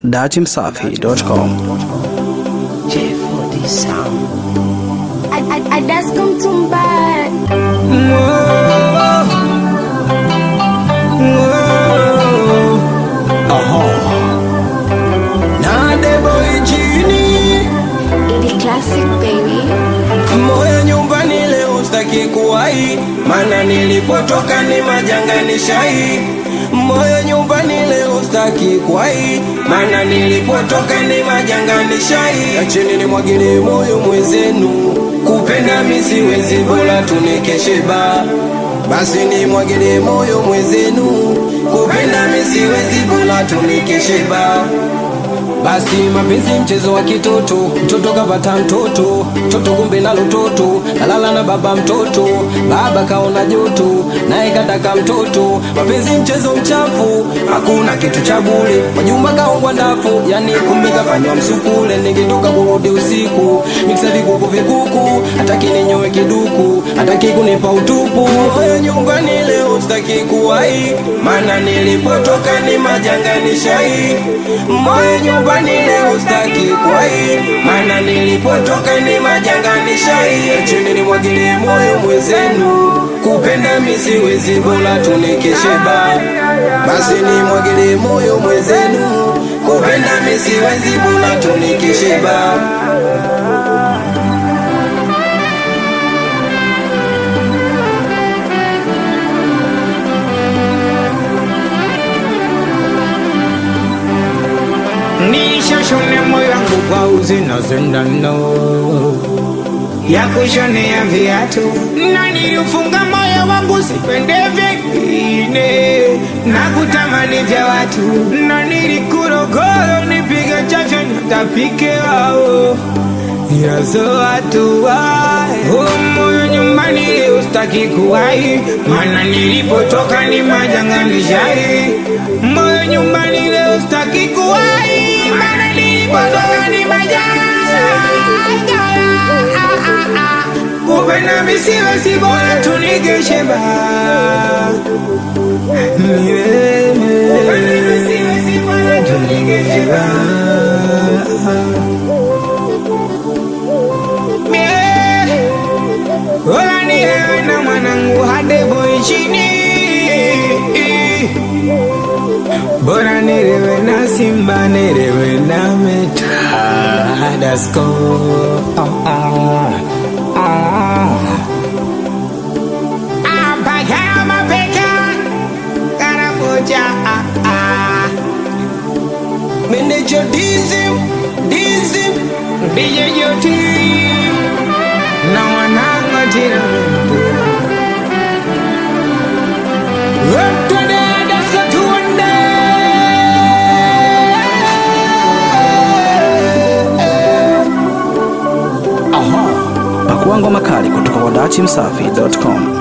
datimsafi.com. J4D Sound. I, I, I just come to back. Na debo injini Ili classic baby. moyo nyumbani leo staki kuwai, mana nilipotoka ni majanga ni shai. Moyo nyumbani leo staki kuwai, mana nilipotoka ni majanga ni shai. Acheni nimwagilie moyo mwenzenu, kupenda mi siwezi, bora tunikeshe ba basi nimwagilie moyo mwenzenu, kupenda mi siwezi, bora tunikeshe ba basi mapenzi mchezo wa kitoto, mtoto kapata mtoto, mtoto kumbe nalo toto, kalala na baba mtoto, baba kaona joto, naye kataka mtoto. Mapenzi mchezo mchafu, hakuna kitu cha bure. Majumba kaongwa ndafu, yani kumbe kafanywa msukule. Ningetoka kurudi usiku, miksa vikuku vikuku, hataki ninyowe kiduku, hataki kunipa utupu. Moyo nyumbani leo sitaki kuwai, maana nilipotoka ni majanga ni shai. Moyo nyumbani leo sitaki kuwai, maana nilipotoka ni majanga ni shai. Chini nimwagilie moyo mwenzenu, kupenda mi siwezi, bora tunikeshe ba basi nimwagilie moyo mwenzenu, kupenda mi siwezi, bora tunikeshe ba nishashone moyo wangu kwa uzi na sindano ya kushonea viatu, na niliufunga moyo wangu sipende vingine na kutamani vya watu, na nilikurogoro nipige chafya nitapike wao yazo watu wae oh, moyo nyumbani ustaki kuwai, mana nilipotoka ni majanga nishai. Moyo nyumbani leo ustaki kuwai, mana nilipotoka ni majanga kupenda misiwe si bora tunigeshe ba kupenda misiwe si bora tunigeshe ba Ola ni wewe na mwanangu hadebo nchini Bora nirewe na simba nirewe na meta Dasko oh, ah, ah. Apaka mapeka Karamoja ah, ah. Meneja dizim, dizim DJ Joti na mwanangu jina Twende Dasko tuende Pakua ngoma kali kutoka kwa datimsafi.com.